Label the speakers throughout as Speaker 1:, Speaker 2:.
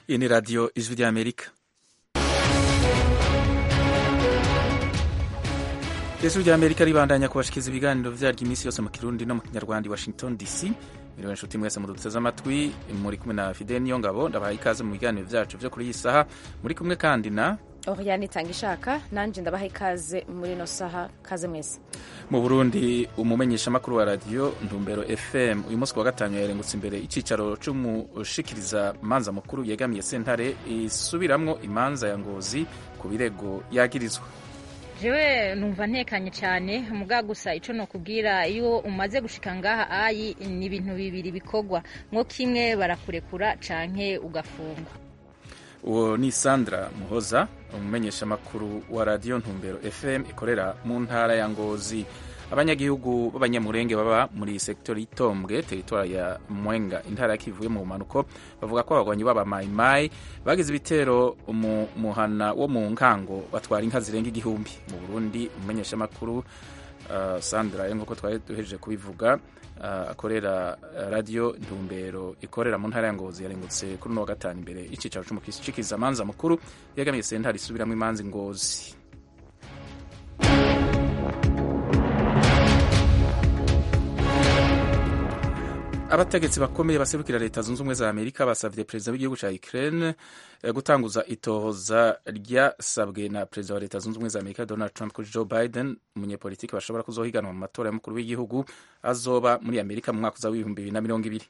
Speaker 1: Iyi ni radiyo ijwi ry'amerika ijwi ry'amerika ribandanya kubashikiriza ibiganiro vyaryo iminsi yose mu kirundi no mu kinyarwanda i washington dc miriwe nshuti mwese muduteze amatwi muri kumwe na fidel niyo ngabo ndabahaye ikaze mu biganiro vyacu vyo kuri iyi saha muri kumwe kandi na
Speaker 2: Oriane Itangishaka nanje ndabaha ikaze muri ino saha kaze mwese
Speaker 1: mu burundi umumenyeshamakuru wa radiyo ntumbero fm uyu munsi wa gatanu yarengutse imbere icicaro c'umushikiriza manza mukuru yegamiye sentare isubiramwo imanza ya ngozi ku birego yagirizwa
Speaker 3: jewe numva ntekanye cyane muga gusa ico nokubwira iyo umaze gushika ngaha ayi ni ibintu bibiri bikorwa mwo kimwe barakurekura canke ugafungwa
Speaker 1: uwo ni sandra muhoza umumenyeshamakuru wa radiyo ntumbero fm ikorera mu ntara ya ngozi abanyagihugu b'abanyamurenge baba muri sektori y'itombwe teritwari ya mwenga intara ya kivuye mu bumanuko bavuga ko abagwanyi b'abamayimayi bagize ibitero mu muhana wo mu nkango batwara inka zirenga igihumbi mu burundi umumenyeshamakuru uh, sandra nk'uko twari duhejeje kubivuga uh, akorera radiyo ntumbero ikorera mu ntara ya ngozi yarengutse kuri uno wa gatanu imbere y'icicaro c'umushikiriza manza mukuru yegamiye sentare isubiramwo imanza ngozi abategetsi bakomeye baserukira leta zunze ubumwe za amerika basavye perezida w'igihugu ca ukraine gutanguza itohoza ryasabwe na perezida wa leta zunze ubumwe za amerika donald trump kuri joe biden umunyepolitiki bashobora kuzohiganwa mu matora y'umukuru w'igihugu azoba muri amerika mu mwaka uza w'ibihumbi bibiri na mirongo ibiri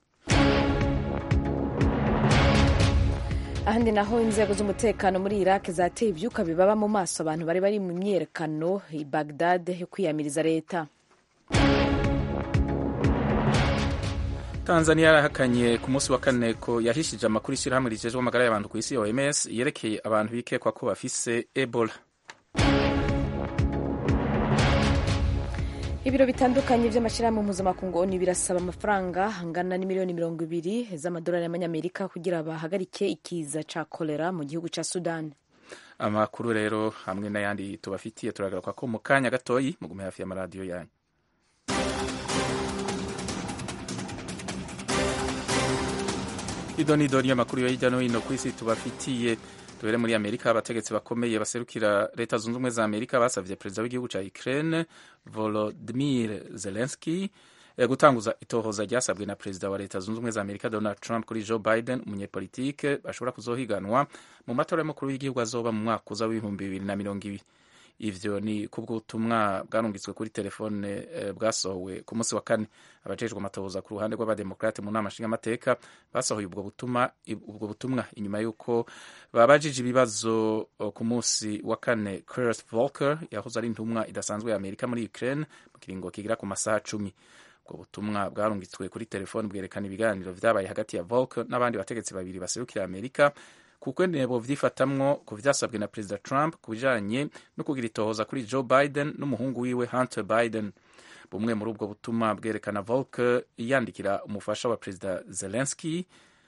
Speaker 2: ahandi naho inzego z'umutekano muri iraq zateye ivyuka bibaba mu maso abantu bari bari mu myerekano i bagdad yo kwiyamiriza leta
Speaker 1: tanzania yarahakanye ku munsi wa kane ko yahishije amakuru ishyirahamwe rijejwe amagara y'abantu ku isi oms yerekeye abantu bikekwa ko bafise ebola
Speaker 2: ibiro bitandukanye by'amashyirahamwe mpuzamakungu oni birasaba amafaranga angana n'imiliyoni mirongo ibiri z'amadolari y'amanyamerika kugira bahagarike ikiza ca kolera mu gihugu ca sudani
Speaker 1: amakuru rero hamwe n'ayandi tubafitiye turagaruka ko mu kanya gatoyi mugume hafi y'amaradiyo yanyu idoni idoni y'amakuru yo hirya no hino ku isi tubafitiye tubere muri amerika abategetsi bakomeye baserukira leta zunze ubumwe za amerika basavye perezida w'igihugu ca ukraine volodimir zelenski gutanguza itohoza ryasabwe na perezida wa leta zunze ubumwe za amerika donald trump kuri joe biden umunyepolitike bashobora kuzohiganwa mu matora y'umukuru w'igihugu azoba mu mwaka uza w'ibihumbi bibiri na mirongo ibiri ivyo ni kubw'ubutumwa bwarungitswe kuri telefone eh, bwasohowe ku munsi wa kane abajejwe amatohoza ku ruhande rw'abademokrate mu nama nshingamateka basohoye ubwo butumwa ubwo butumwa inyuma y'uko babajije ibibazo ku munsi wa kane Kurt Volker yahoze ari intumwa idasanzwe ya Amerika muri Ukraine mu kiringo kigira ku masaha cumi ubwo butumwa bwarungitswe kuri telefone bwerekana ibiganiro vyabaye hagati ya Volker n'abandi bategetsi babiri baserukira Amerika kuko ntebo vyifatamwo ku vyasabwe na perezida Trump ku bijanye no kugira itohoza kuri Joe Biden n'umuhungu wiwe Hunter Biden. Bumwe muri ubwo butumwa bwerekana Volker yandikira umufasha wa perezida Zelensky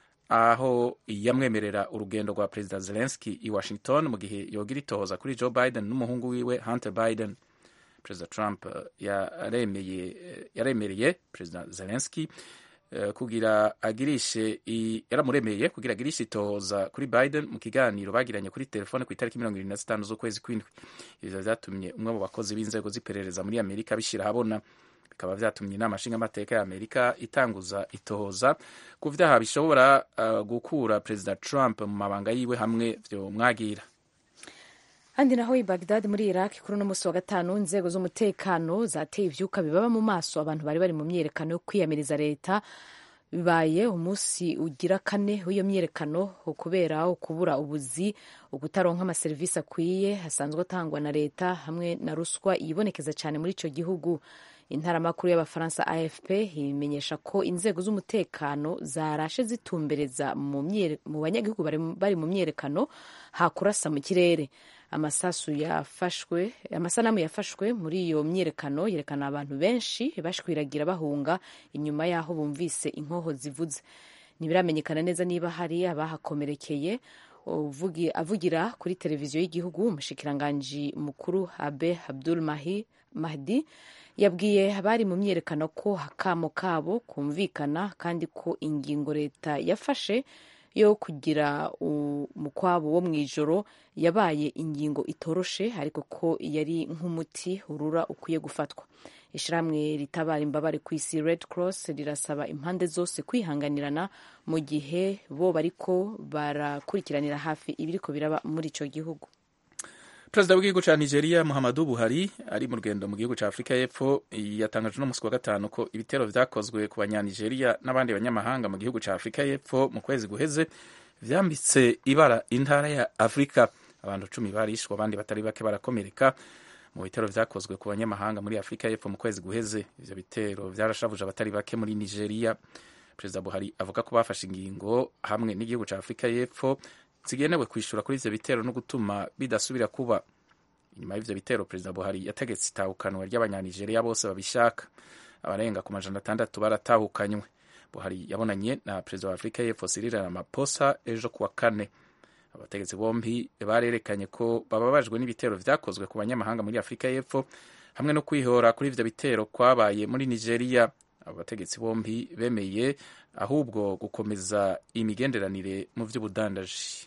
Speaker 1: aho yamwemerera urugendo rwa perezida Zelensky i Washington mu gihe yogira itohoza kuri Joe Biden n'umuhungu wiwe Hunter Biden. Perezida Trump yaremeye yaremereye perezida Zelensky kugira agirishe yaramuremeye kugira agirishe itohoza kuri Biden mu kiganiro bagiranye kuri telefone ku itariki mirongo irindwi na zitanu z'ukwezi kw'indwi ivyo vyatumye umwe mu bakozi b'inzego z'iperereza muri amerika bishira habona bikaba vyatumye inama nshingamateka ya amerika itanguza itohoza ku vyaha bishobora uh, gukura perezida trump mu mabanga yiwe hamwe vyo mwagira
Speaker 2: handi naho i bagdad muri iraq kuri uno munsi wa gatanu inzego z'umutekano zateye ivyuka bibaba mu maso abantu bari bari mu myerekano yo kwiyamiriza leta bibaye umunsi ugira kane w'iyo myerekano kubera ukubura ubuzi ukutaronka amaserivisi akwiye asanzwe atangwa na leta hamwe na ruswa yibonekeza cyane muri ico gihugu intaramakuru y'abafaransa afp imenyesha ko inzego z'umutekano zarashe zitumbereza mu banyagihugu bari mu myerekano hakurasa mu kirere amasasu yafashwe amasanamu yafashwe muri iyo myerekano yerekana abantu benshi bashwiragira bahunga inyuma y'aho bumvise inkoho zivuze ntibiramenyekana neza niba hari abahakomerekeye avugira kuri televiziyo y'igihugu umushikiranganji mukuru abe abdul mahdi yabwiye abari mu myerekano ko akamo kabo kumvikana kandi ko ingingo leta yafashe yo kugira umukwabo wo mu ijoro yabaye ingingo itoroshe ariko ko yari nk'umuti urura ukwiye gufatwa ishyirahamwe ritabara imbabare ku isi red cross rirasaba impande zose kwihanganirana mu gihe bo bariko barakurikiranira hafi ibiriko biraba muri ico gihugu
Speaker 1: perezida w'igihugu cya nigeria muhammadu buhari ari mu rugendo mu gihugu cya afurika y'epfo yatangaje uno munsi wa gatanu ko ibitero vyakozwe ku banyanigeria n'abandi banyamahanga mu gihugu cya afurika y'epfo mu kwezi guheze vyambitse ibara intara ya afurika abantu cumi barishwe abandi batari bake barakomereka mu bitero vyakozwe ku banyamahanga muri afurika y'epfo mu kwezi guheze ivyo bitero vyarashavuje abatari bake muri nigeria perezida buhari avuga ko bafashe ingingo hamwe n'igihugu cya afurika y'epfo zigenewe kwishura kuri ivyo bitero no gutuma bidasubira kuba inyuma y'ivyo bitero perezida buhari yategetse itahukanwa ry'abanyanigeria bose babishaka abarenga ku majana atandatu baratahukanywe buhari yabonanye na perezida wa afurika y'epfo cyril ramaphosa ejo kuwa kane abategetsi bombi barerekanye ko bababajwe n'ibitero vyakozwe ku banyamahanga muri afurika y'epfo hamwe no kwihora kuri ivyo bitero kwabaye muri nigeria abo bategetsi bombi bemeye ahubwo gukomeza imigenderanire mu vy'ubudandaji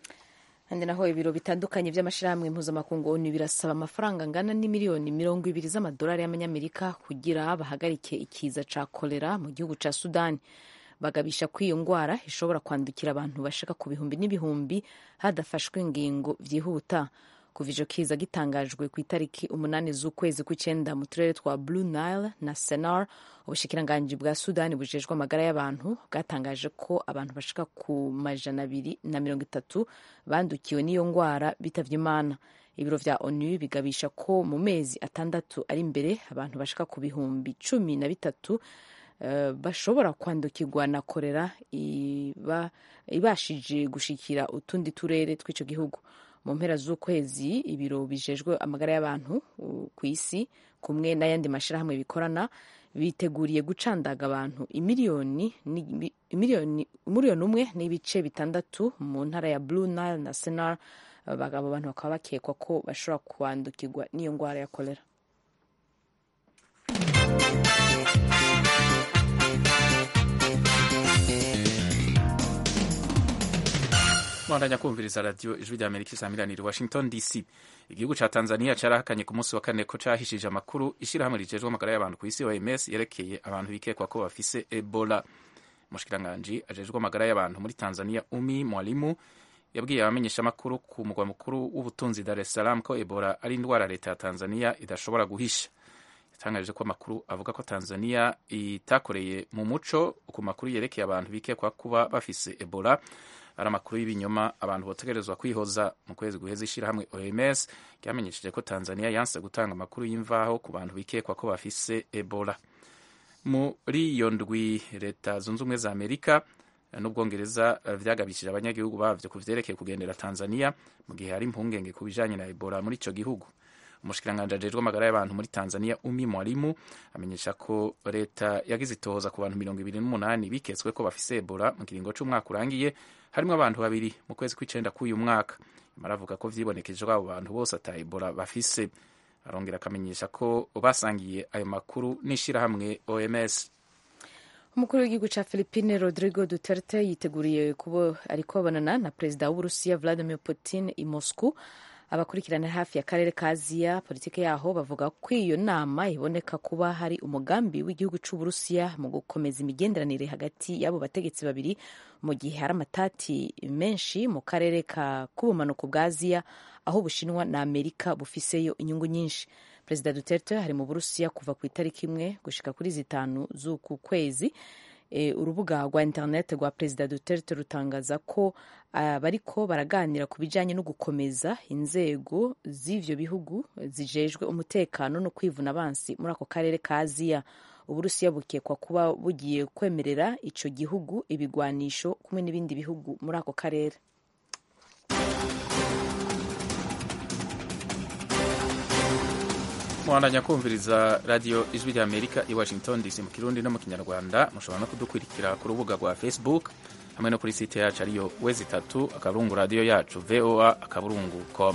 Speaker 2: kandi naho ibiro bitandukanye by'amashyirahamwe mpuzamakungu onu birasaba amafaranga angana n'imiliyoni mirongo ibiri z'amadolari y'amanyamerika kugira bahagarike ikiza ca kolera mu gihugu ca sudani bagabisha ko iyo ndwara ishobora kwandukira abantu bashaka ku bihumbi n'ibihumbi hadafashwe ingingo vyihuta kuva ico kiza gitangajwe ku itariki umunani z'ukwezi kw'icenda mu turere twa blue nile na senar ubushikiranganji bwa sudani bujejwe amagara y'abantu bwatangaje ko abantu bashika ku majana abiri na mirongo itatu bandukiwe n'iyo ndwara bitavye imana ibiro vya onu bigabisha ko mu mezi atandatu ari imbere abantu bashika ku bihumbi cumi na bitatu uh, bashobora kwandukirwa na korera iba, ibashije gushikira utundi turere tw'ico gihugu mu mpera z'ukwezi ibiro bijejwe amagara y'abantu ku isi kumwe n'ayandi mashyirahamwe bikorana biteguriye gucandaga abantu imiliyoni imiliyoni umwe n'ibice bitandatu mu ntara ya blue nile na senar abo bantu bakaba bakekwa ko bashobora kwandukirwa n'iyo ndwara ya kolera
Speaker 1: mwandanya kumviriza radiyo ijwi rya amerika isamiraniye washington dc igihugu ca tanzania carahakanye ku munsi wa kane ko cahishije amakuru ishirahamwe rijejwe amagara y'abantu ku isi oms yerekeye abantu bikekwa ko bafise ebola umushikiranganji ajejwe amagara y'abantu muri tanzania umi mwalimu yabwiye abamenyesha amakuru ku mugwa mukuru w'ubutunzi dar es salaam ko ebola ari indwara leta ya tanzania idashobora guhisha yatangaje ko amakuru avuga ko tanzania itakoreye mu muco ku makuru yerekeye abantu bikekwa kuba bafise ebola ari amakuru y'ibinyoma abantu botegerezwa kwihoza mu kwezi guheza ishyirahamwe oms ryamenyesheje ko tanzania yanse gutanga amakuru y'imvaho ku bantu bikekwa ko bafise ebola muri iyo ndwi leta zunze ubumwe za amerika n'ubwongereza vyagabishije abanyagihugu bavyo ku vyerekeye kugendera tanzania mu gihe hari impungenge ku bijanye na ebola muri ico gihugu umushikiranganji ajejwe amagara y'abantu muri tanzania umi mwalimu amenyesha ko leta yagize itohoza ku bantu mirongo ibiri n'umunani biketswe ko bafise ebola mu kiringo c'umwaka urangiye harimwo abantu babiri mu kwezi kw'icenda k'uyu mwaka imara avuga ko vyibonekeje ko abo bantu bose ata ebola bafise arongera akamenyesha ko basangiye ayo makuru n'ishirahamwe oms
Speaker 2: umukuru w'igihugu ca philipine rodrigo duterte yiteguriye kuba ariko babonana na perezida w'uburusiya vladimir putin i moscow abakurikirana hafi y'akarere ka aziya politiki yaho bavuga ko iyo nama iboneka kuba hari umugambi w'igihugu c'uburusiya mu gukomeza imigenderanire hagati y'abo bategetsi babiri mu gihe hari amatati menshi mu karere ka k'ubumanuko bwa aziya aho ubushinwa na amerika bufiseyo inyungu nyinshi perezida duterte hari mu burusiya kuva ku itariki imwe gushika kuri zitanu z'uku kwezi e, urubuga rwa interineti rwa perezida duterte rutangaza ko uh, bariko baraganira ku bijanye no gukomeza inzego z'ivyo bihugu zijejwe umutekano no kwivuna abansi muri ako karere ka aziya uburusiya bukekwa kuba bugiye kwemerera ico gihugu ibigwanisho kumwe n'ibindi bihugu muri ako karere
Speaker 1: muhandanya kumviriza radiyo ijwi rya amerika i washington dc mu kirundi no mu kinyarwanda mushobora no kudukurikira ku rubuga rwa facebook hamwe no kuri site yacu ariyo wezi itatu akaburungu radiyo yacu voa akaburungu com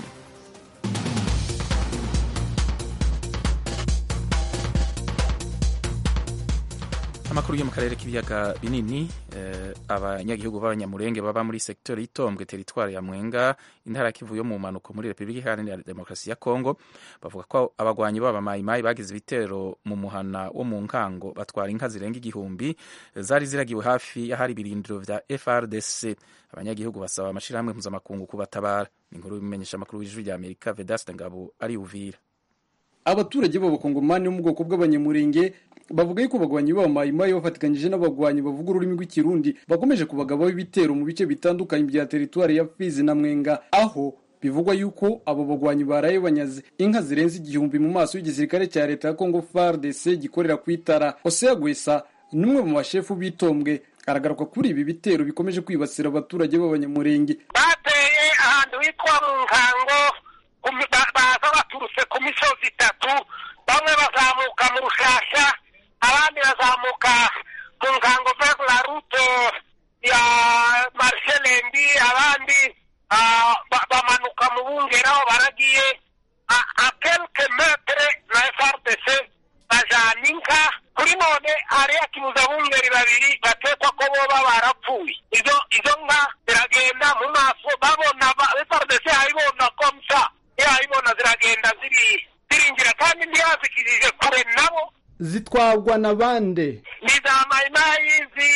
Speaker 1: amakuru yo mu karere k'ibiyaga binini eh, abanyagihugu b'abanyamurenge baba muri sektori y'itombwe teritwari ya mwenga intara ya kivu yo mu mpanuko muri repubulika iharanira demokarasi ya kongo bavuga ko abagwanyi b'abamayimayi bagize ibitero mu muhana wo mu nkango batwara inka zirenga igihumbi zari ziragiwe hafi y'ahari ibirindiro vya frdc abanyagihugu basaba amashirahamwe mpuzamakungu kubatabara ni inkuru y'ibimenyesha amakuru w'ijwi rya amerika vedaste ngabo ari uvira
Speaker 4: abaturage b'abakongomani bo mu bwoko bw'abanyamurenge bavuga yuko abagwanyi b'abamayimayi bafatikanyije n'abagwanyi bavuga ururimi rw'ikirundi bakomeje kubagabaho ibitero mu bice bitandukanye bya teritwari ya fizi na mwenga aho bivugwa yuko abo bagwanyi baraye banyaze inka zirenze igihumbi mu maso y'igisirikare cya leta ya congo fardc gikorera ku itara osea gwesa n'umwe mu bashefu b'itombwe aragaruka kuri ibi bitero bikomeje kwibasira abaturage b'abanyamurenge
Speaker 5: bateye ahantu hitwa mu nkango kumi- ba- baza baturutse ku misozi itatu bamwe bazamuka mu rushasha abandi bazamuka mu nkango vers la route ya marshelembi abandi ah, ba- bamanuka mu bungera aho baragiye a- a quelque metre na frdc bajana inka kuri none hariya kibuza bungeri babiri batekwa ko boba barapfuye izo izo nka ziragenda mu maso babona ba- frdc hayibona komsa yayibona ziragenda ziri zirinjira kandi ntiyazikirije kure nabo
Speaker 4: zitwarwa na bande
Speaker 5: ni za mayimayi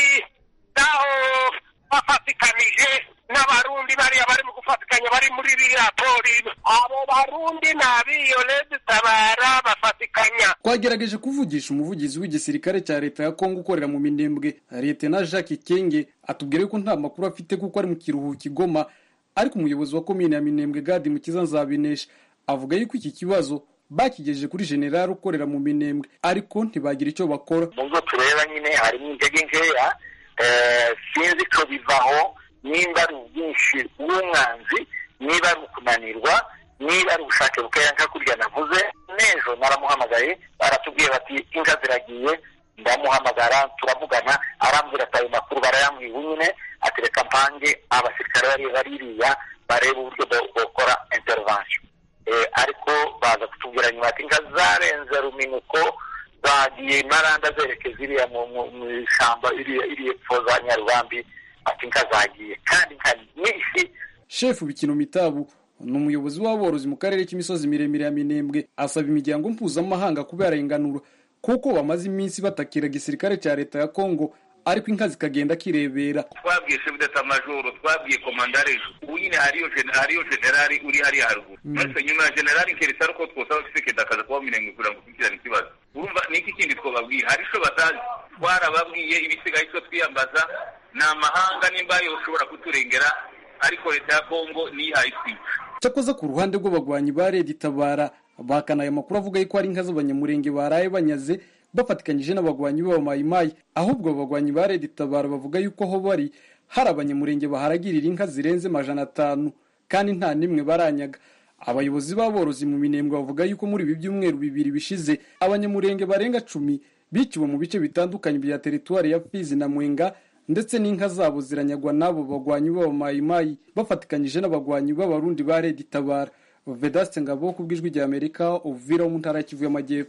Speaker 5: zaho bafatikanije n'abarundi bariya bari mu gufatikanya bari muri biriya pori abo barundi ni abiyolezi tabara bafatikanya
Speaker 4: twagerageje kuvugisha umuvugizi w'igisirikare cya leta ya kongo ukorera mu minembwe leta jacques kenge atubwira yuko nta makuru afite kuko ari mu kiruhuko igoma ariko umuyobozi wa komine ya minembwe gadi mukiza nzabinesha avuga yuko iki kibazo bakigejeje kuri generali ukorera mu minembwe ariko ntibagira icyo bakora
Speaker 5: mu byo tureba nyine harimo intege nkeya eh, sinzi ko bivaho nimba ari ubwinshi bw'umwanzi niba ari ukunanirwa niba ari ubushake bukeya nka kurya navuze n'ejo naramuhamagaye baratubwiye bati inka ziragiye ndamuhamagara turavugana arambwira ati ayo makuru barayambwiye nyine ati reka mpange abasirikare bari baririya barebe uburyo bwo- bokora intervention Eh, ariko baza kutubwira nyuma ati inka zarenze ruminuko zagiye maranda zerekeza iriya mu mu- mu ishyamba iriya iriya epfo za nyarubambi ati inka zagiye kandi inka nyinshi
Speaker 4: shefu bikino mitabu ni umuyobozi w'aborozi mu karere k'imisozi miremire ya minembwe asaba imiryango mpuzamahanga kubarenganura kuko bamaze iminsi batakira igisirikare cya leta ya kongo ariko inka zikagenda kirebera
Speaker 6: twabwiye chef d'etat majoro twabwiye komandare ejo ubu nyine hariyo gen- hariyo generali uri hariya haruguru mwese nyuma ya generali nkeretse ari uko twosaba kisekedi akaza kuba miremwe kugira ngo ukurikirane ikibazo urumva ni iki kindi twababwira hari ico batazi twarababwiye ibisigaye ico twiyambaza ni amahanga nimba yoshobora kuturengera ariko leta ya kongo niyihaye twica
Speaker 4: cyakoze ku ruhande rw'abagwanyi ba redi tabara bahakana aya makuru avuga yuko ari inka z'abanyamurenge baraye banyaze bafatikanyije n'abagwanyi b'abamayimayi ahubwo abagwanyi ba redi tabara bavuga yuko aho bari hari abanyamurenge baharagirira inka zirenze majana atanu kandi nta n'imwe baranyaga abayobozi b'aborozi mu minembwe bavuga yuko muri ibi byumweru bibiri bishize abanyamurenge barenga cumi biciwe mu bice bitandukanye bya teritwari ya fizi na mwenga ndetse n'inka zabo ziranyagwa n'abo bagwanyi b'abamayimayi bafatikanyije n'abagwanyi b'abarundi ba redi tabara vedaste ngabo ku bw'ijwi rya amerika uvira wo mu ntara ya kivu y'amajyepfo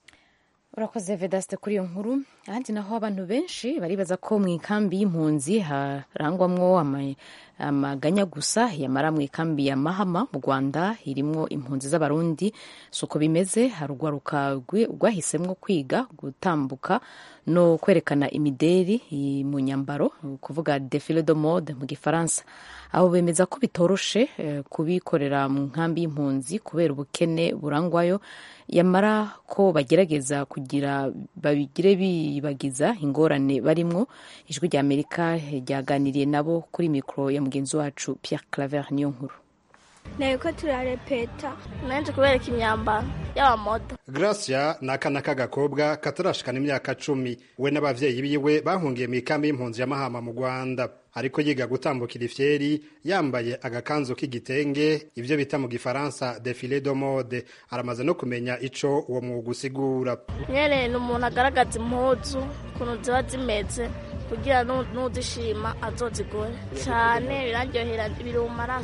Speaker 2: urakoze vedaste kuri iyo nkuru ahandi naho abantu benshi baribaza ko mu ikambi y'impunzi harangwamwo ama- amaganya gusa yamara mu ikambi ya mahama mu rwanda irimwo impunzi z'abarundi si uko bimeze hari urwaruka rwi- rwahisemwo kwiga gutambuka no kwerekana imideri i- mu nyambaro kuvuga defile de mode mu gifaransa abo bemeza ko bitoroshe eh, kubikorera mu nkambi y'impunzi kubera ubukene burangwayo yamara ko bagerageza kugira babigire bibagiza ingorane barimwo ijwi rya amerika ryaganiriye nabo kuri mikoro ya mugenzi wacu pierre claver niyo nkuru
Speaker 7: nteko turarepeta nanjye kubereka imyambaro y'abamodo
Speaker 8: Gracia ni akana k'agakobwa katarashikana imyaka cumi we n'abavyeyi biwe bahungiye mu ikambi y'impunzi ya Mahama mu Rwanda ariko yiga gutambukira ifyeri yambaye agakanzu k'igitenge ivyo bita mu gifaransa defile de mode aramaze no kumenya ico uwo mwuga usigura
Speaker 7: nyene ni umuntu agaragaza impuzu ukuntu ziba zimeze kugira nu- n'uzishima azozigure cyane biraryohera biri mu maraso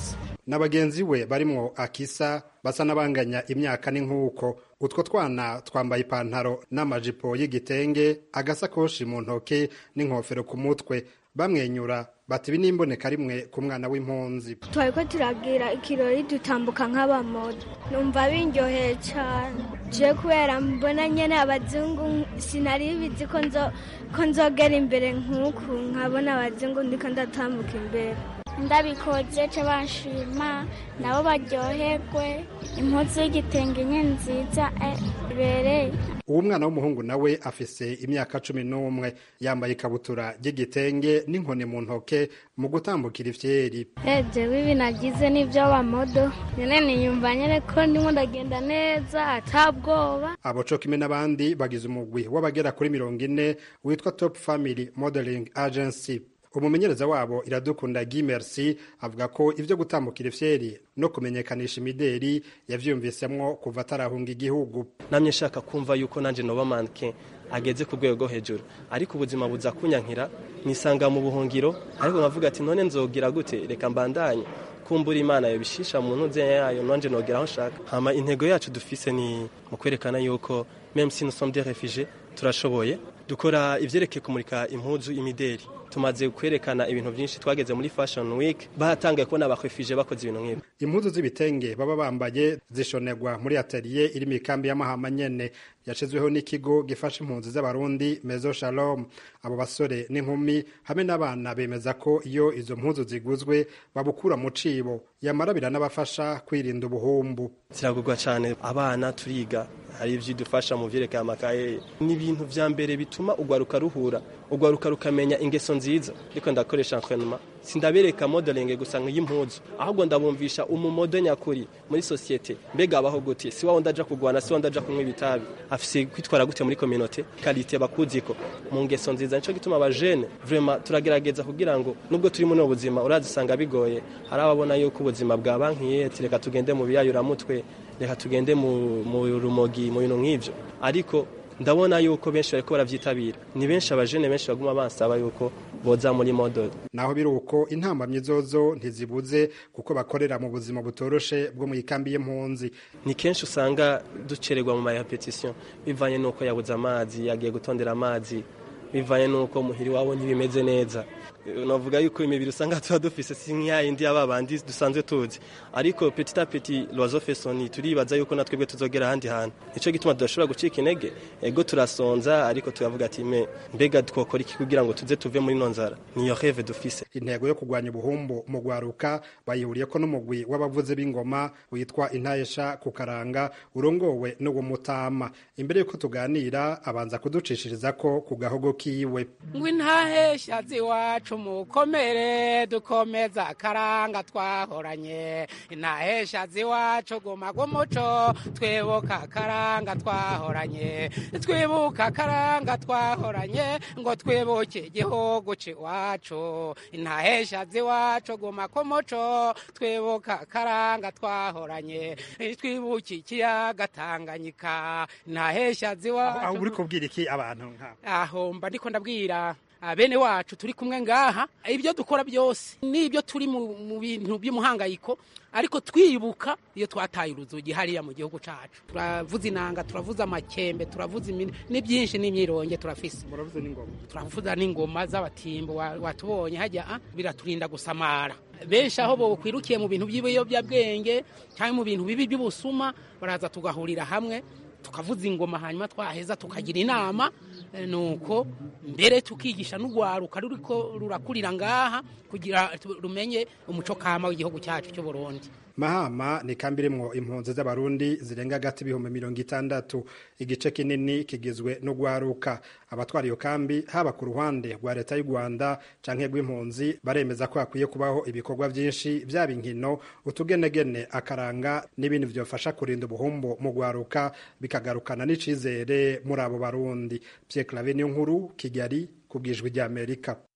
Speaker 8: na bagenzi we barimwo akisa basa n'abanganya imyaka n'inkuko utwo twana twambaye ipantaro n'amajipo y'igitenge agasakoshi mu ntoke n'inkofero ku mutwe bamwenyura bati ibi n'imboneka rimwe ku mwana w'impunzi
Speaker 9: twari ko turagira ikirori dutambuka nk'abamodo numva binyoheye cyane je kubera mbona nyene abazungu sinari bizi ko nzo ko nzogera imbere nk'uku nkabona abazungu ndiko ndatambuka imbere
Speaker 7: ndabikoze ce banshima nabo baryoherwe impuzu y'igitenge nye nziza ibereye
Speaker 8: uwo mwana w'umuhungu nawe afise imyaka cumi n'umwe yambaye ikabutura ry'igitenge n'inkoni mu ntoke mu gutambukira ifyeri
Speaker 9: jewe ibi nagize n'ibyo bamodo nyene niyumva nyene ko ndimo ndagenda neza atabwoba
Speaker 8: abo co kimwe n'abandi bagize umugwi w'abagera kuri mirongo ine witwa top family modeling agency umumenyereza wabo iradukunda Guy Merci avuga ko ivyo gutambukira ifyeri no kumenyekanisha imideri yavyumvisemwo kuva atarahunga igihugu
Speaker 10: namye nshaka kumva yuko nanje noba manke ageze ku rwego rwo hejuru ariko ubuzima buza kunyankira nisanga mu buhungiro ariko nkavuga ati none nzogira gute reka mbandanye kumbura imana yobishisha mu ntuze yayo nanje nogera aho nshaka hama intego yacu dufise ni mu kwerekana yuko même si nous sommes des réfugiés turashoboye dukora ivyerekeye kumurika impuzu imideri tumaze kwerekana ibintu byinshi twageze muri fashion week batangaye kubona abakwefije bakoze ibintu nk'ibi
Speaker 8: impuzu z'ibitenge baba bambaye zishonerwa muri atelier iri mu ikambi y'amahama nyene yashizweho n'ikigo gifasha impunzi z'abarundi mezo shalom abo basore n'inkumi hamwe n'abana bemeza ko iyo izo mpuzu ziguzwe babukura mu cibo yamara biranabafasha kwirinda ubuhumbu
Speaker 10: ziragurwa cyane abana turiga hari ivyo idufasha mu vyerekeye amakaye ni ibintu vya mbere bituma ugwaruka ruhura ugwaruka rukamenya ingeso nziza ariko ndakoresha entraînement sindabereka modeling gusa nk'iy'impuzu ahubwo ndabumvisha umumodo nyakuri muri societe mbega abaho gute si wawe ndaja kugwana si wawe ndaja kunywa ibitabi afise kwitwara gute muri communauté qualité bakuziko mu ngeso nziza nico gituma abajene vraiment turagerageza kugira ngo nubwo turi muri ubuzima urazisanga bigoye hari ababona yuko ubuzima bwa bankiye reka tugende mu biyayuramutwe reka tugende mu rumogi mu bintu nk'ivyo ariko ndabona yuko benshi bariko baravyitabira ni benshi abajene benshi baguma bansaba yuko boza muri model
Speaker 8: naho biri uko intambamyi zozo ntizibuze kuko bakorera mu buzima butoroshe bwo mu ikambi y'impunzi
Speaker 10: ni kenshi usanga ducererwa mu marepetition bivanye n'uko yabuze amazi yagiye gutondera amazi bivanye n'uko muhiri wabo ntibimeze neza navuga yuko imibiri usanga tuba dufise si nk'iyindi y'aba bandi dusanzwe tuzi ariko petit a petit loiseau fait son nid turibaza yuko natwebwe tuzogera ahandi hantu nico gituma tudashobora gucika intege ego turasonza ariko tukavuga ati me mbega twokora iki kugira ngo tuze tuve muri ino nzara niyo reve dufise
Speaker 8: intego yo kurwanya ubuhumbu mu gwaruka bayihuriyeko n'umugwi w'abavuzi b'ingoma witwa intayesha ku karanga urongowe n'uwo mutama imbere yuko tuganira abanza kuducishiriza ko ku gahogo kiwe
Speaker 11: ngo intahesha ziwacu mukomere dukomeza akaranga twahoranye intahesha ziwacu guma gumuco twibuka akaranga twahoranye twibuka akaranga twahoranye ngo twibuke igihugu ciwacu intahesha ziwacu guma kumuco twibuka akaranga twahoranye twibuke ikiyaga tanganyika intahesha ziwacu
Speaker 8: aho uri kubwira iki abantu nk'abo
Speaker 11: aho mba ndiko ndabwira bene wacu turi kumwe ngaha ibyo dukora byose n'ibyo turi mu bintu by'umuhangayiko ariko twibuka iyo twataye uruzugi hariya mu gihugu cyacu turavuza inanga turavuza amakembe turavuza ni byinshi n'imyironge turafise turavuza n'ingoma z'abatimbo watubonye hajya biraturinda gusamara benshi aho bokwirukiye mu bintu by'ibiyobyabwenge cyangwa mu bintu bibi by'ubusuma baraza tugahurira hamwe tukavuza ingoma hanyuma twaheza tukagira inama nuko mbere tukigisha n'urwaruka ruriko rurakurira ngaha kugira rumenye umuco kama w'igihugu cyacu cy'u Burundi
Speaker 8: mahama ni kambi irimwo impunzi z'abarundi zirenga hagati ibihumbi mirongo itandatu igice kinini kigizwe n'ugwaruka abatwara iyo kambi haba ku ruhande rwa leta y'u rwanda canke rw'impunzi baremeza ko hakwiye kubaho ibikorwa vyinshi vyaba inkino utugenegene akaranga n'ibindi vyofasha kurinda ubuhumbu mu gwaruka bikagarukana n'icizere muri abo barundi pierre clave niyo nkuru kigali ku bwijwi ry'amerika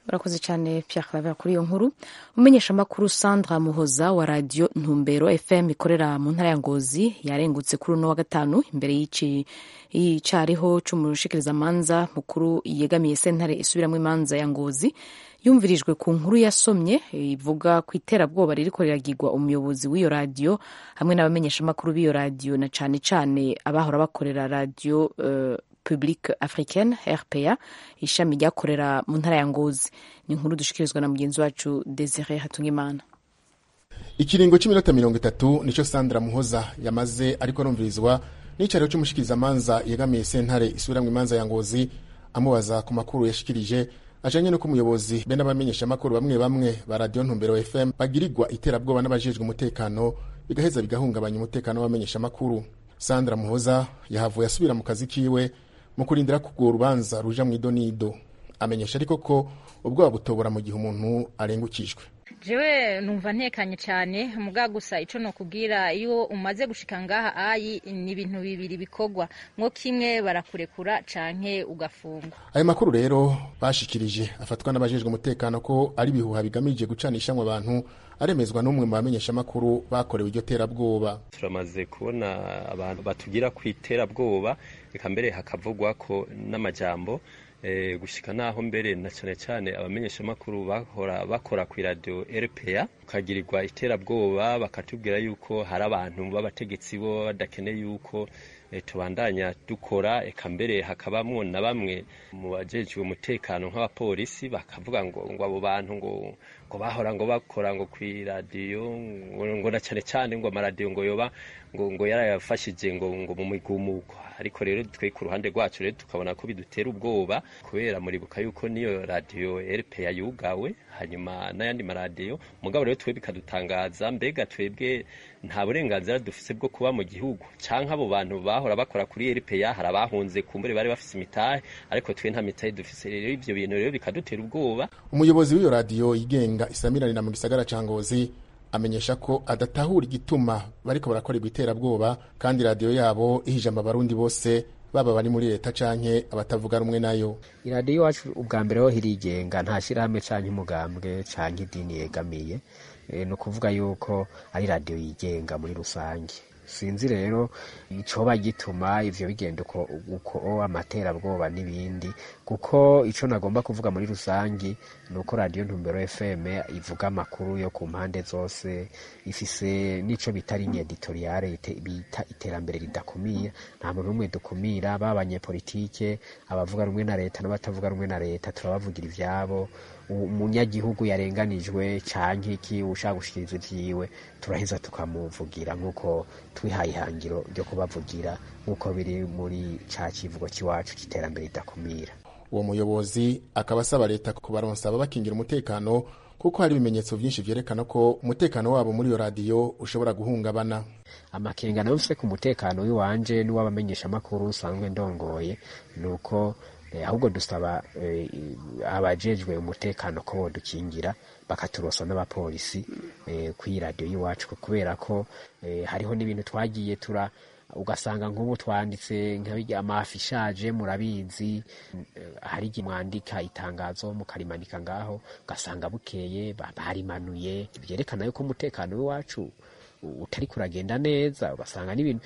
Speaker 2: urakoze cyane Pierre Claver kuri iyo nkuru umumenyeshamakuru Sandra Muhoza wa radio Ntumbero FM ikorera mu ntara ya Ngozi yarengutse kuri uno wa gatanu imbere y'icariho c'umushikirizamanza mukuru yegamiye sentare isubiramwo imanza ya Ngozi yumvirijwe ku nkuru yasomye ivuga ku iterabwoba ririko riragirwa umuyobozi w'iyo radiyo hamwe n'abamenyeshamakuru b'iyo radiyo na cane cane abahora bakorera radiyo uh, publique africaine rpa ishami ryakorera mu ntara ya ngozi ni inkuru dushikirizwa na mugenzi wacu desire hatungimana
Speaker 12: ikiringo cy'iminota mirongo itatu nicyo sandra muhoza yamaze ariko arumvirizwa n'icyariho cy'umushikirizamanza yegamiye sentare isubiramwo imanza ya ngozi amubaza ku makuru yashikirije ajanye no kumuyobozi be n'abamenyeshamakuru bamwe bamwe ba radiyo ntumbero fm bagirirwa iterabwoba n'abajejwe umutekano bigaheza bigahungabanya umutekano w'abamenyeshamakuru sandra muhoza yahavuye asubira mu kazi kiwe mu kurindira ko urwo rubanza ruja mu idonido amenyesha ariko ko ubwoba butobora mu gihe umuntu arengukijwe
Speaker 3: jewe numva ntekanye cyane muga gusa ico nokubwira iyo umaze gushika ngaha ayi ni ibintu bibiri bikorwa mwo kimwe barakurekura canke ugafungwa
Speaker 12: ayo makuru rero bashikirije afatwa n'abajejwe umutekano ko ari ibihuha bigamije gucanishamwe abantu aremezwa n'umwe mu bamenyeshamakuru bakorewe iryo terabwoba
Speaker 13: turamaze kubona abantu batugira ku iterabwoba reka mbere hakavugwa ko n'amajambo gushika naho mbere na cyane cyane abamenyeshamakuru bahora bakora ku radio RPA ukagirirwa iterabwoba bakatubwira yuko hari abantu b'abategetsi bo badakeneye yuko tubandanya dukora eka mbere hakabamwo na bamwe mu bajejwe umutekano nk'abapolisi bakavuga ngo ngo abo bantu ngo ngo bahora ngo bakora ngo ku iradiyo ngo na cyane cyane ngo amaradiyo ngo yoba ngo ngo yarayafashije ngo ngo mu migumuko ariko rero twe ku ruhande rwacu rero tukabona ko bidutera ubwoba kubera muribuka yuko niyo radiyo RPA yugawe hanyuma n'ayandi maradiyo mugabo rero twe bikadutangaza mbega twebwe nta burenganzira dufise bwo kuba mu gihugu canke abo bantu bahora bakora kuri RPA hari abahunze kumbure bari bafise imitahe ariko twe nta mitahe dufise rero ivyo bintu rero bikadutera ubwoba
Speaker 12: umuyobozi w'iyo radiyo yigenga isamiranira mu gisagara ca Ngozi amenyesha ko adatahura igituma bariko barakorerwa iterabwoba kandi radiyo yabo ihijama abarundi bose baba bari muri leta canke abatavuga rumwe nayo
Speaker 14: iradiyo iwacu ubwa mbere ho hirigenga nta shirahamwe canke umugambwe canke idini yegamiye e, ni ukuvuga yuko ari radiyo yigenga muri rusange sinzi rero icoba gituma ivyo bigenda uko uko amaterabwoba n'ibindi kuko ico nagomba kuvuga muri rusangi ni uko radiyo ntumbero fm ivuga amakuru yo ku mpande zose ifise n'ico bita ligne editoriale bita iterambere ridakumira nta muntu n'umwe dukumira baba abanyepolitike abavuga rumwe na leta n'abatavuga rumwe na leta turabavugira ivyabo umunyagihugu yarenganijwe canke iki ushaka gushikiriza ivyiwe turaheza tukamuvugira nk'uko twihaye ihangiro ryo kubavugira nk'uko biri muri ca kivugo c'iwacu c'iterambere ridakumira
Speaker 12: uwo muyobozi akaba asaba leta kubaronsa ababakingira umutekano kuko hari ibimenyetso vyinshi vyerekana ko umutekano wabo muri iyo radiyo ushobora guhungabana
Speaker 14: amakenga nayo mfise ku mutekano w'iwanje n'uw'abamenyeshamakuru usanzwe ndongoye ni uko ahubwo dusaba abajejwe umutekano ko bodukingira bakaturosa n'abapolisi kuri radiyo y'iwacu kubera ko hariho n'ibintu twagiye tura ugasanga nk'ubu twanditse amafi ishaje murabizi hari igihe mwandika itangazo mukarimanika ngaho ugasanga bukeye barimanuye byerekana yuko umutekano w'iwacu utari kuragenda neza ugasanga n'ibintu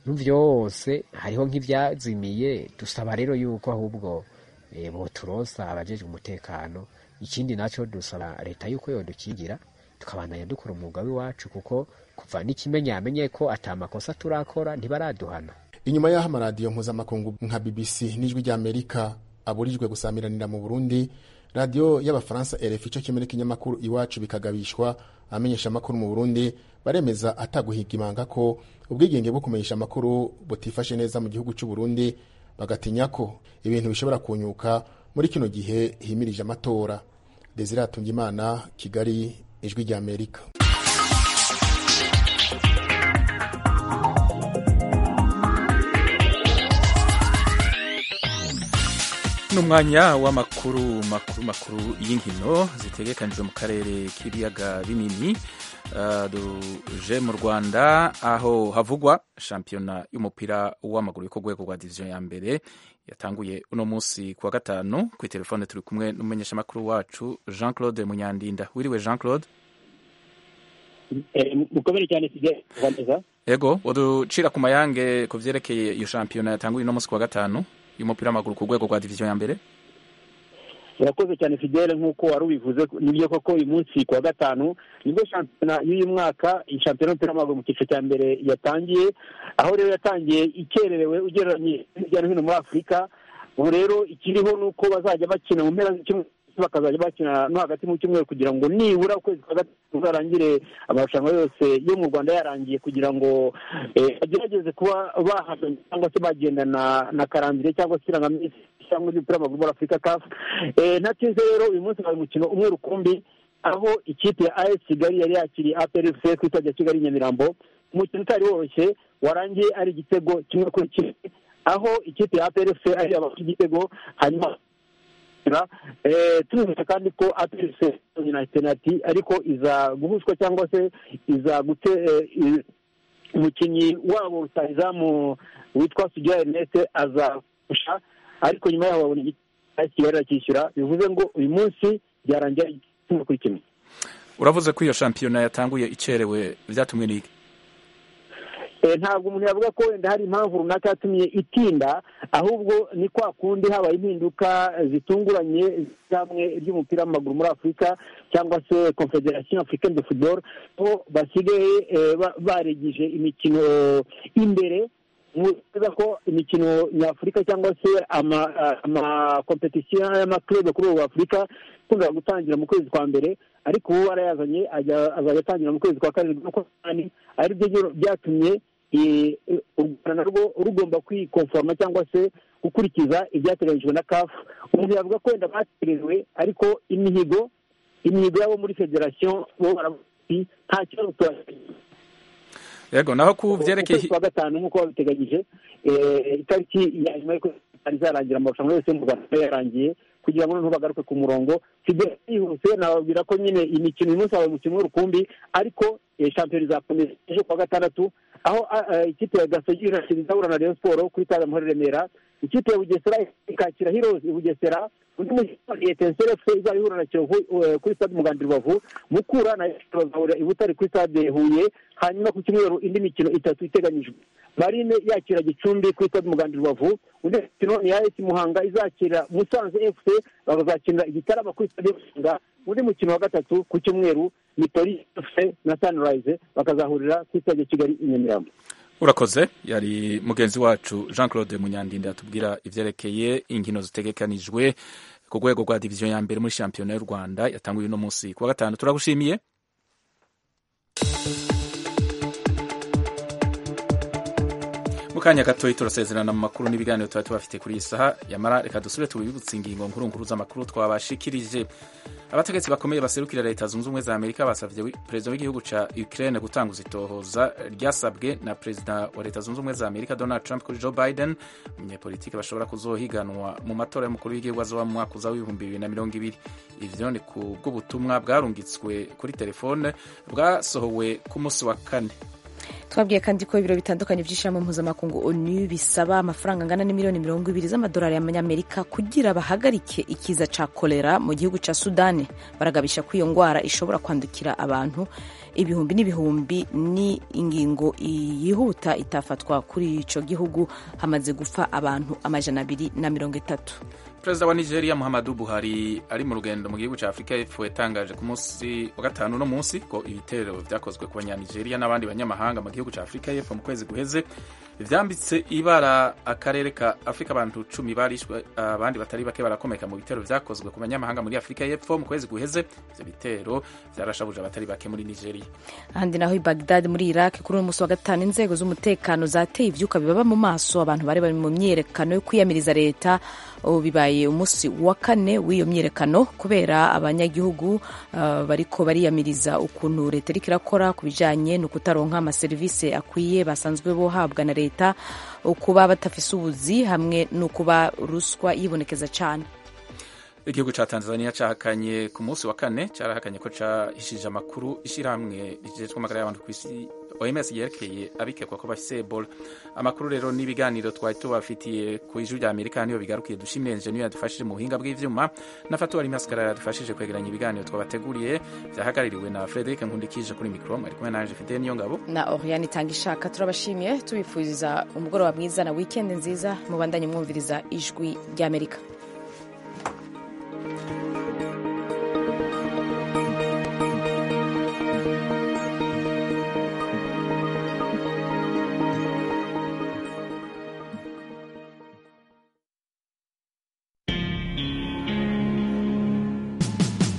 Speaker 14: vyose hariho nk'ivyazimiye dusaba rero yuko ahubwo boturosa abajejwe umutekano ikindi naco dusaba leta yuko yodukingira tukabandanya dukora umwuga w'iwacu kuko kuva n'ikimenya yamenye ko ata makosa turakora ntibaraduhana
Speaker 12: inyuma y'aho amaradiyo mpuzamakungu nka bbc n'ijwi ry'amerika aburijwe gusamiranira mu burundi radiyo y'abafaransa rf ico kimwe n'ikinyamakuru iwacu bikagabishwa abamenyesha amakuru mu burundi baremeza ataguhiga imanga ko ubwigenge bwo kumenyesha amakuru butifashe neza mu gihugu cy'u Burundi bagatinya ko ibintu bishobora kunyuka muri kino gihe himirije amatora Desire Hatungimana Kigali ijwi rya Amerika
Speaker 1: n'umwanya w'amakuru makuru makuru y'inkino zitegekanijwe mu karere k'ibiyaga binini uh, duje mu rwanda aho havugwa shampiyona y'umupira w'amaguru yo ku rwego rwa diviziyo ya mbere yatanguye uno munsi ku wa gatanu kuri telefone turi kumwe n'umumenyeshamakuru wacu jean claude munyandinda wiriwe jean claude
Speaker 15: mukomere cyane kigali rwanda
Speaker 1: ego uducira ku mayange ku vyerekeye iyo shampiyona yatanguye uno munsi ku wa gatanu y'umupira w'amaguru ku rwego rwa diviziyo ya mbere
Speaker 15: urakoze cyane fidele nk'uko wari ubivuze nibyo koko uyu munsi ku wa gatanu nibwo shampiyona y'uyu mwaka iyi shampiyona y'umupira w'amaguru mu cyiciro cya mbere yatangiye aho rero yatangiye ikererewe ugereranyije hirya no hino muri afurika ubu rero ikiriho ni uko bazajya bakina mu mpera z'icyumweru bakazajya bakina no hagati mu cyumweru kugira ngo nibura ukwezi kwa gatatu kuzarangire amarushanwa yose yo mu rwanda yarangiye kugira ngo bagerageze kuba bahanganye cyangwa se bagendana na karambire cyangwa se irangaminsi cyangwa ry'umupira w'amaguru muri afurika kafu ntatinze rero uyu munsi hari umukino umwe rukumbi aho ikipe ya as kigali yari yakiriye aplfc ku itwaje kigali nyamirambo umukino utari woroshye warangiye ari igitego kimwe kuri kimwe aho ikipe ya aplfc ari abafite igitego hanyuma tubibuka kandi ko aplfc na penaliti ariko iza guhushwa cyangwa se iza gute umukinnyi wabo rutahizamu witwa sugira erneste aza kurusha ariko nyuma yaho babona igitego kigali arakishyura bivuze ngo uyu munsi byarangira kimwe kuri kimwe
Speaker 1: uravuze ko iyo shampiyona yatanguye icerewe byatumwe n'iki
Speaker 15: ntabwo umuntu yavuga ko wenda hari impamvu runaka yatumye itinda ahubwo ni kwa kundi habaye impinduka zitunguranye hamwe ry'umupira w'amaguru muri afurika cyangwa se confederation africaine de football aho basigaye baregije imikino imbere muzi ko imikino nyafurika cyangwa se amakompetisiyo y'amaklube kuri ubu afurika ikunda gutangira mu kwezi kwa mbere ariko ubu barayazanye azajya atangira mu kwezi kwa karindwi no kwa munani ari byo byatumye u rwanda narwo rugomba kwikonforoma cyangwa se gukurikiza ibyateganyijwe na kafu umuntu yavuga ko wenda batererewe ariko imihigo imihigo yabo muri federasiyo bo baravuga nta kibazo
Speaker 1: yego naho ku byerekeye
Speaker 15: kwa gatanu nk'uko babiteganyije itariki ya nyuma y'uko izarangira amarushanwa yose mu rwanda yarangiye kugira ngo noneho bagaruke ku murongo kigali yihuse nababwira ko nyine imikino uyu munsi habaye umukino w'urukumbi ariko shampiyona izakomeza ejo kuwa gatandatu aho ikipe ya gasogi irashyira izahura na rayon siporo kuri stade amahoro remera ikipe ya bugesera ikakira hirozi i bugesera undi mukino etenseri efuse izaba ihura na kiyovu kuri stade umuganda rubavu mukura na bazahurira i butare kuri stade huye hanyuma ku cyumweru indi mikino itatu iteganyijwe marine yakira gicumbi kuri stade umuganda rubavu undi mukino ni as muhanga izakira musanze efuse bakazakinira igitarama kuri stade muhanga undi mukino wa gatatu ku cyumweru ni polisi efuse na sunrise bakazahurira kuri stade kigali i nyamirambo
Speaker 1: urakoze yari mugenzi wacu jean claude munyandinda atubwira ivyerekeye inkino zitegekanijwe ku rwego rwa diviziyo ya mbere muri shampiyona y'u rwanda yatanguye uno munsi ku wa gatanu turagushimiye mu kanya gatoyi turasezerana mu makuru n'ibiganiro tuba tubafite kuri iyi saha yamara reka dusubire tubibutse ingingo nkuru nkuru z'amakuru twabashikirije abategetsi bakomeye baserukira leta zunze ubumwe za amerika basabye perezida w'igihugu ca ukraine gutanguza itohoza ryasabwe na perezida wa leta zunze ubumwe za amerika donald trump kuri joe biden umunyepolitiki bashobora kuzohiganwa mu matora y'umukuru w'igihugu azoba mu mwaka uza w'ibihumbi bibiri na mirongo ibiri ivyo ni ku bw'ubutumwa bwarungitswe kuri telefone bwasohowe ku munsi wa kane
Speaker 2: twabwiye kandi ko ibiro bitandukanye by'ishyirahamwe mpuzamakungu onu bisaba amafaranga angana n'imiliyoni mirongo ibiri z'amadolari y'amanyamerika kugira bahagarike ikiza ca kolera mu gihugu ca sudani baragabisha ko iyo ndwara ishobora kwandukira abantu ibihumbi n'ibihumbi ni ingingo yihuta itafatwa kuri ico gihugu hamaze gupfa abantu amajana abiri na mirongo itatu
Speaker 1: perezida wa nigeria muhammadu buhari ari mu rugendo mu gihugu cya afurika y'epfo yatangaje ku munsi wa gatanu uno munsi ko ibitero byakozwe ku banyanigeria n'abandi banyamahanga mu gihugu cya afurika y'epfo mu kwezi guheze byambitse ibara akarere ka afurika abantu cumi barishwe abandi batari bake barakomeka mu bitero byakozwe ku banyamahanga muri afurika y'epfo mu kwezi guheze ibyo bitero byarashabuje abatari bake muri nigeria
Speaker 2: ahandi naho i bagdad muri iraq kuri uyu munsi wa gatanu inzego z'umutekano zateye ivyuka bibaba mu maso abantu bari bari mu myiyerekano yo kwiyamiriza leta ubu bibaye umunsi wa kane w'iyo myiyerekano kubera abanyagihugu uh, bariko bariyamiriza ukuntu leta iriko irakora ku bijanye no kutaronka amaserivisi akwiye basanzwe bohabwa na leta kuba batafise ubuzi hamwe no kuba ruswa yibonekeza cane
Speaker 1: igihugu ca tanzania cahakanye ku munsi wa kane carahakanye ko cahishije amakuru ishirahamwe rijejwe amagara y'abantu kw'isi oms yerekeye abikekwa ko bafise ebola amakuru rero n'ibiganiro twari tubafitiye ku ijwi rya amerika niyo bigarukiye dushimire enjeniyeri yadufashije mu buhinga bw'ivyuma na fatuwari masikara yadufashije kwegeranya ibiganiro twabateguriye vyahagaririwe na frederic nkundikije kuri mikro mwari kumwe nanje fidele niyo ngabo
Speaker 2: na oriane itanga ishaka turabashimiye tubifuriza umugoroba mwiza na weekend nziza mubandanye mwumviriza ijwi ry'amerika